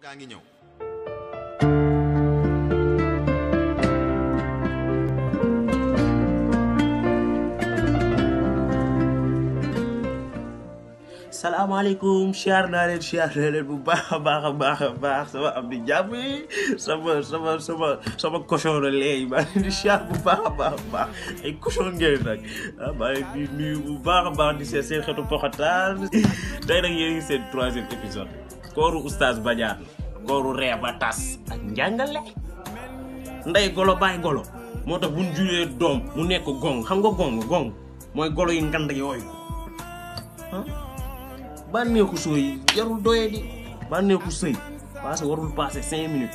gaa ngi ñëw salaamaaleykum siyaar naa leen siyaar naa leen bu baax a baax a baax a baax sama am di jàmm yi sama sama sama sama cochon la léegi maa leen di siyaar bu baax a baax a baax ay cochon ngeen nag ah maa leen di nuyu bu baax a baax di seet seen xeetu poxataan tey nag yéen ngi seen troisième épisode kooru oustaz Badiane kooru ree ba tas ak njàngale ndey golo bàyyi golo moo tax bu ñu juree doom mu nekk gong xam nga gong gong mooy golo yu ngand yooyu ah bànneexu sooy jarul doye di bànneexu sëy parce que warul passé cinq minutes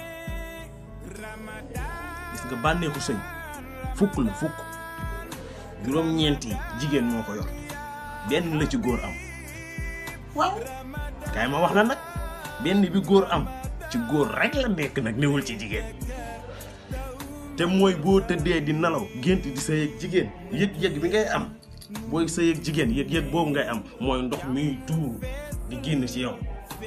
gis nga bànneexu sëy fukk la fukk juróom-ñeenti jigéen moo ko yor benn la ci góor am waaw kaay ma wax la nag benn bi góor am ci góor rek la nekk nag newul ci jigéen te mooy boo tëddee di nelaw gént di sëy ak jigéen yëg-yëg bi ngay am booy sëy ak jigéen yëg-yëg boobu ngay am mooy ndox miy tuur di génn ci yow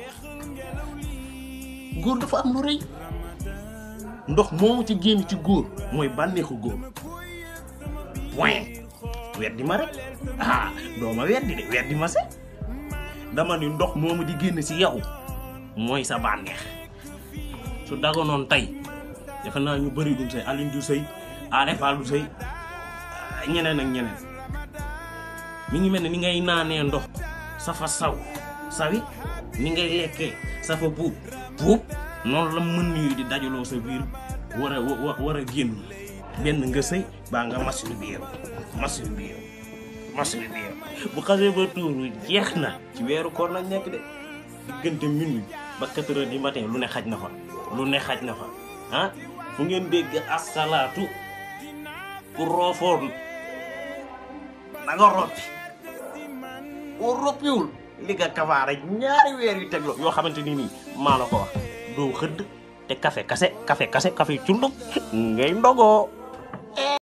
góor dafa am lu rëy ndox moomu ci génn ci góor mooy bànneexu góor point weddi ma rek ah doo ma weddi de weddi ma se dama ni ndox moomu di génn ci yow mooy sa bànneex su dagonoon tey defe naa ñu bëri duñ sëy Alioune du sëy Alé Fall du sëy ñeneen ak ñeneen mi ngi mel ne ni ngay naanee ndox safa saw sawi ni ngay lekkee safa buub buub noonu la mën yu di dajaloo sa biir war a wa war a génn benn nga sëy baa nga masul biir masul biir masul biir bu xasee ba tuuru jeex na ci weeru koor lañ nekk de diggante minuit ba quatre heures du matin lu ne xaj na fa lu ne xaj na fa ah fu ngeen dégg asalaatu ku roofoon na nga roppi boo roppiwul li nga kafaara ñaari weer yu tegloo yoo xamante ni nii maa la ko wax doo xëdd te café kase café kase café cundum ngay ndogoo